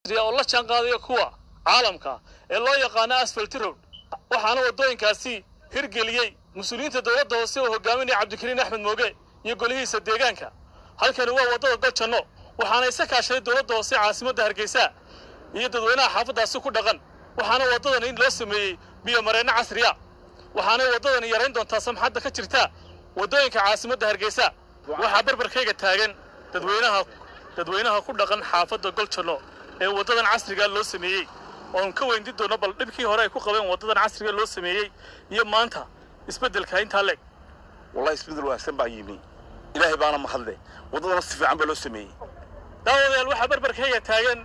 oo la jaan qaadaya kuwa caalamka ee loo yaqaano asfalti road waxaana waddooyinkaasi hirgeliyey mas-uuliyiinta dowladda hoose oo hogaaminaya cabdikariin axmed mooge iyo golihiisa deegaanka halkani waa waddada goljanno waxaana isa kaashaday dowladda hoose caasimadda hargeysa iyo dadweynaha xaafaddaasi ku dhaqan waxaana waddadan in loo sameeyey biyo mareenno casriya waxaanay waddadani yarayn doontaa samxadda ka jirta waddooyinka caasimadda hargeysa waxaa barbarkayga taagan dadweynaha dadweynaha ku dhaqan xaafadda goljanno ee waddadan casriga loo sameeyey oon ka weyndi doono bal dhibkii hore ay ku qabeen waddadan casriga loo sameeyey iyo maanta isbeddelka intaa leeg wallahi isbeddel wanaagsan baa yimi ilaahay baana mahadle waddadana si fiican baa loo sameeyey daawadayaal waxaa barbarkayga taagan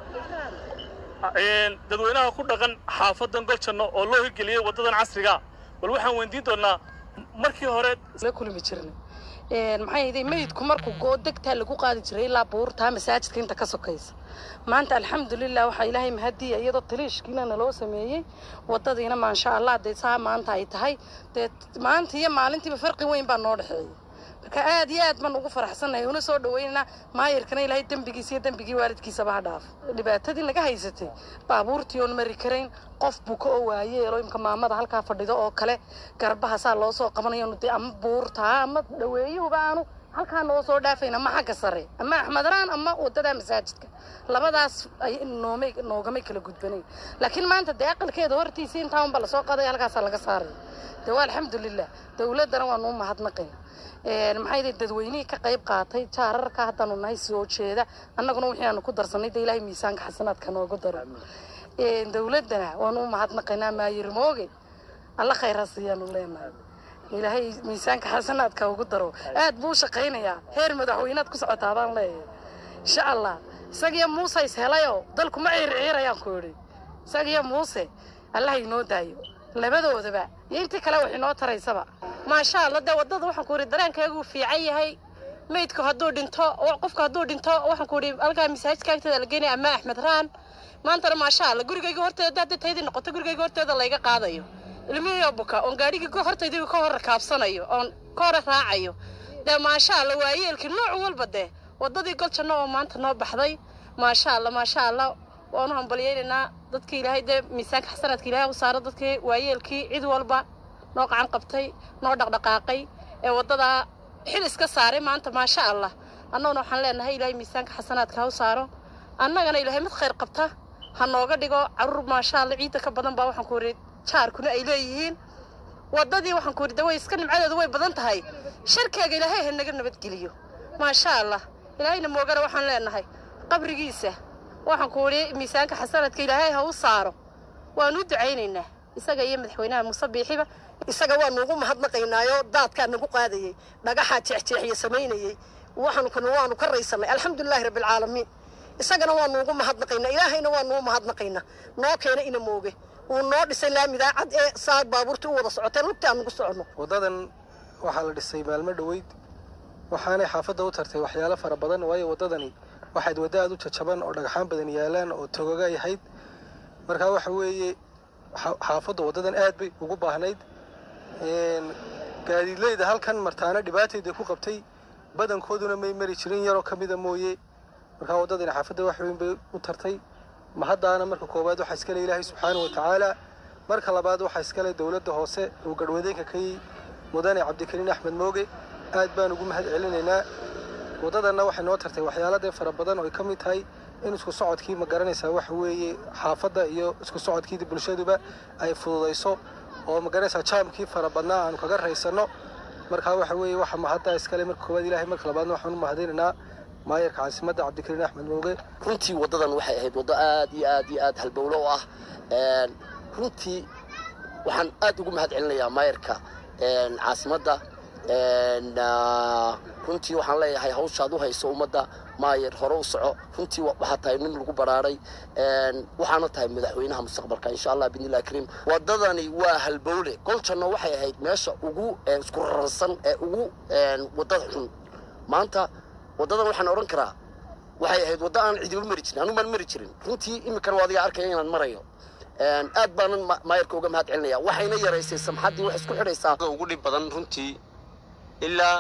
dadweynaha ku dhaqan xaafadan goljanno oo loo hirgeliyey waddadan casriga bal waxaan weydiin doonaa markii hore la kulmi jirnay maxay ahayd meydku markuu goo degtaa lagu qaadi jiray ilaa buurtaa masaajidka inta ka sokaysa maanta alxamdulilah waxaa ilaahay mahadiya iyadoo taliishkiina naloo sameeyey wadadiina maasha allah dee saa maanta ay tahay dee maanta iyo maalintiiba farqi weyn baa noo dhexeeya marka aad iyo aad baan ugu faraxsanahay una soo dhaweynana maayirkana ilaahay dembigiisa iyo dembigii waalidkiisaba ha dhaaf dhibaatadii naga haysatay baabuurtii oon mari karayn qof buka oo waayeelo imka maamada halkaa fadhido oo kale garbaha saa loo soo qabanayo dee ama buurtaa ama dhaweeyuhuba aanu halkaa noo soo dhaafayna ama xagga sare ama axmedraan ama wadada masaajidka labadaas ay noomay noogamay kala gudbanayn laakiin maanta dee aqalkeeda hortiisii intaa unba lasoo qaday halkaasaa laga saaray dee waa alxamdulilah dowladdana waa nuu mahadnaqayna maxay dee dadweynihii ka qayb qaatay jaararka haddaanu nahay soo jeeda annaguna wixii aanu ku darsanay dee ilaahay miisaanka xasanaadka noogu daro dowladdana waanu u mahadnaqaynaa maayir mooge alla khayra siiyaanu leenahay ilaahay miisaanka xasanaadka ugu daro aad buu u shaqaynayaa heer madaxweynaad ku socotaa baan leeyahay insha allah isagiyo muuse is helayoo dalku ma ciirciirayaan ku idhi isagiyo muuse allah inoo daayo labadoodaba iyo intii kale wax inoo taraysaba maasha allah dee waddada waxaan ku idhi dareenkeegu fiican yahay meydku hadduu dhinto qofku hadduu dhinto waxaan ku idhi halkaa masaajidka agteeda la geenaya ama axmed raan maantana maasha allah gurigayga horteeda hadday taydii noqoto gurigayga horteeda layga qaadayo ilmihii buka oon gaadhigii hortaydii ka hor rakaabsanayo oon ka hor raacayo dee maasha allah waayeelkii nooc walba dee waddadii goljanno oo maanta noo baxday maasha allah maasha allah waanu hambalyaynaynaa dadkii ilaahay dee miisaanka xasanaadka ilaahay u saaro dadkii waayeelkii cid walba noo qacan qabtay noo dhaqdhaqaaqay ee waddadaa xil iska saaray maanta maasha allah annaguna waxaan leenahay ilaahay miisaanka xasanaadka ha u saaro annagana ilaahay mid khayr qabta ha nooga dhigo carruur maasha allah ciidda ka badan baa waxaan ku idhi jaarkuna ay leeyihiin waddadii waxaan ku idhi daway iska nimcadeedu way badan tahay sharkeega ilaahay ha naga nabadgeliyo maasha allah ilaahayna moogana waxaan leenahay qabrigiisa waxaan ku idhi miisaanka xasanadka ilaahay ha u saaro waanu u ducaynaynaa isaga iyo madaxweynaha muuse biixiba isaga waa nuugu mahadnaqaynaayo daadkaa nagu qaadayey dhagaxaa jeexjeexiye samaynayey waxaanu kuna waanu ka raysanay alxamdulilaahi rabbilcaalamiin isagana waa nuugu mahadnaqaynaa ilaahayna waa nugu mahadnaqaynaa noo keena ina mooge uu noo dhisay laamidaa cad ee saa baabuurtii u wada socoteen lugtii aan nugu soconno waddadan waxaa la dhisay maalmo dhoweyd waxaanay xaafadda u tartay waxyaalo fara badan waayo waddadani waxayd wadda aad u jajaban oo dhagxaan badan yaalaan oo togoga yahayd markaa waxa weeye xaafadda waddadan aad bay ugu baahnayd gaadiidleyda halkan martaana dhibaatayda ku qabtay badankooduna may mari jirin yaroo ka mida mooye markaa waddadani xaafadda wax weyn bay u tartay mahaddaana marka koowaad waxaa iskale ilaahay subxaana wa tacaala marka labaad waxaa iskale dowladda hoose uu garhwadeenka ka yihi mudane cabdikariin axmed mooge aad baan ugu mahad celinaynaa waddadanna waxay noo tartay waxyaaladee fara badan oo ay ka mid tahay in isku socodkii ma garanaysaa waxa weeye xaafadda iyo isku socodkii bulshaduba ay fududayso oo ma garanaysaa jaamkii fara badnaa aanu kaga raysanno markaa waxa weeye waxa mahaddaa iskale marka koowaad ilahay marka labaadna waxaan u mahadinaynaa maayarka caasimadda cabdikariin axmed mooge runtii waddadan waxay ahayd waddo aad iyo aad iyo aad halbowlo u ah runtii waxaan aad ugu mahad celinayaa maayarka caasimadda runtii waxaan leeyahay hawshaad u hayso ummadda maayar hore u soco runtii waxaa tahay nin lagu baraaray waxaana tahay madaxweynaha mustaqbalka insha allah bidnillahi kariim waddadani waa halbowle goljanno waxay ahayd meesha ugu isku rarsan ee ugu waddada xun maanta waddadan waxaan odhan karaa waxay ahayd waddo aan cidiba mari jirin anu maan mari jirin runtii iminkana waa adiga arkaya inaan marayo aad baanan maayarka uga mahad celinaya waxayna yaraysay samxaddii wax isku xidhaysaa ugu dhib badan runtii ilaa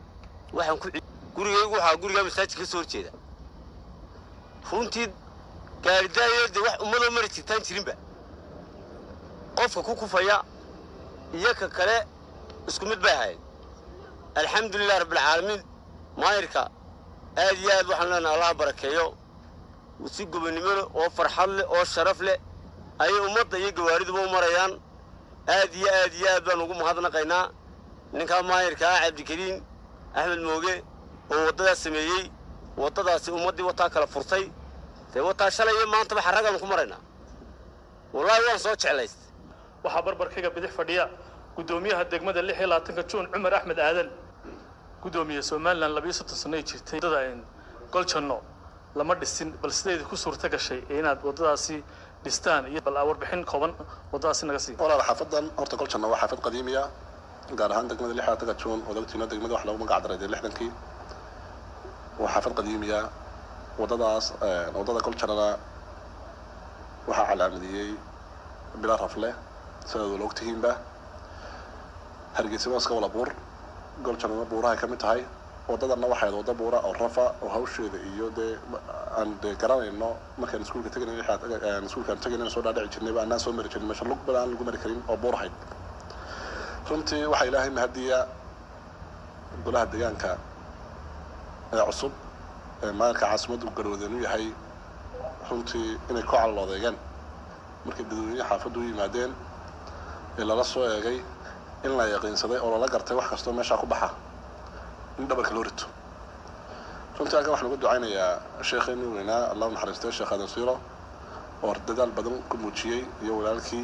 waxaan ku gurigaygu waxaa gurigaa masaajidka ka soo horjeeda runtii gaaridaaya dee wax ummadoo mari jirtaan jirinba qofka ku kufaya iyo ka kale isku mid bay ahayd alxamdulilah rabbilcaalamiin maayirka aad iyo aad waxaan leenahay allaha barakeeyo si gobonnimo leh oo farxad leh oo sharaf leh ayay ummadda iyo gawaariduba u marayaan aad iyo aad iyo aad baan ugu mahadnaqaynaa ninkaa maayirka ah cabdikariin axmed mooge oo waddadaas sameeyey waddadaasi ummaddii wataa kala furtay dee wataa shalay iyo maantaba xarragaan ku maraynaa wallaahi waan soo jeclaystay waxaa barbarkaga bidix fadhiya guddoomiyaha degmada lix iyo labaatanka juun cumar axmed aadan guddoomiye somalilan labiyo soddon sano ay jirtay waddada goljanno lama dhisin bal sideedii ku suurta gashay inaad waddadaasi dhistaan iyo bal warbixin kooban waddadaasi naga sii walaal xaafadan horta goljanno waa xaafad qadiimiya gaar ahaan degmada lix labaatanka juun oo dagtiino degmada wax lagu magac daray dee lixdankii waa xaafad qadiimiya waddadaas waddada goljannana waxaa calaamadiyey bilaa rafle sidaad wala ogtihiinba hargeysa waaska wala buur goljannana buurahay ka mid tahay waddadanna waxay wadda buura oo rafa oo hawsheeda iyo dee aan dee garanayno markaan iskuulka teganay iskuulkaan teganayna soo dhaadhici jirnayba annaan soo mari jirin meesha lug bal aan lagu mari karin oo buur ahayd runtii waxaa ilaahay mahadiya golaha deegaanka ee cusub ee maalinka caasimaddu garhooden u yahay runtii inay ku caloloodeegeen markay dadweyne xaafaddu u yimaadeen ee lala soo eegay in la yaqiinsaday oo lala gartay wax kastoo meeshaa ku baxa in dhabarka loo rito runtii halkan waxaan uga ducaynayaa sheekheenii weynaa allahu naxariistay sheekh aadan siiro oo dadaal badan ku muujiyey iyo walaalkii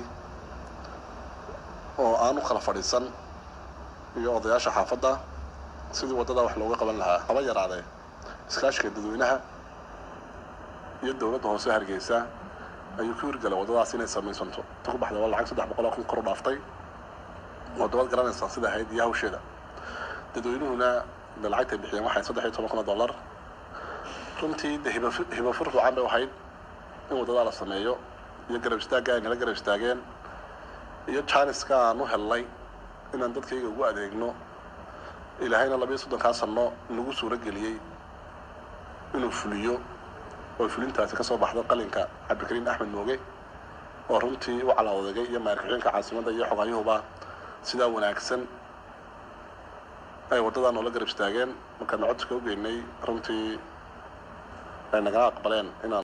oo aan u kala fadhiisan iyo odayaasha xaafadda sidii waddadaa wax looga qaban lahaa haba yaraadee iskaashiga dadweynaha iyo dowladda hoose hargeysa ayuu ku hirgalay waddadaas inay samaysanto ta ku baxday waa lacag saddex boqol oo kun kor u dhaaftay oo dabad garanaysaa sida ahayd iyo hawsheeda dadweynuhuna de lacagtay bixiyeen waxay saddex iyo toban kun oo dollar runtii de hiba hiba fur fiican bay ahayd in waddadaa la sameeyo iyo garab istaagga ay nala garab istaageen iyo janiska aan u hellay inaan dadkayga ugu adeegno ilaahayna labiyo soddonkaa sano nagu suuro geliyey inuu fuliyo oo fulintaasi ka soo baxdo qalinka cabdikariin axmed mooge oo runtii u calaawadegay iyo maarkaxeenka caasimadda iyo xogaayuhuba sidaa wanaagsan ay waddadaa noola garab istaageen markaan codka u geynay runtii ay nagala aqbaleen inaan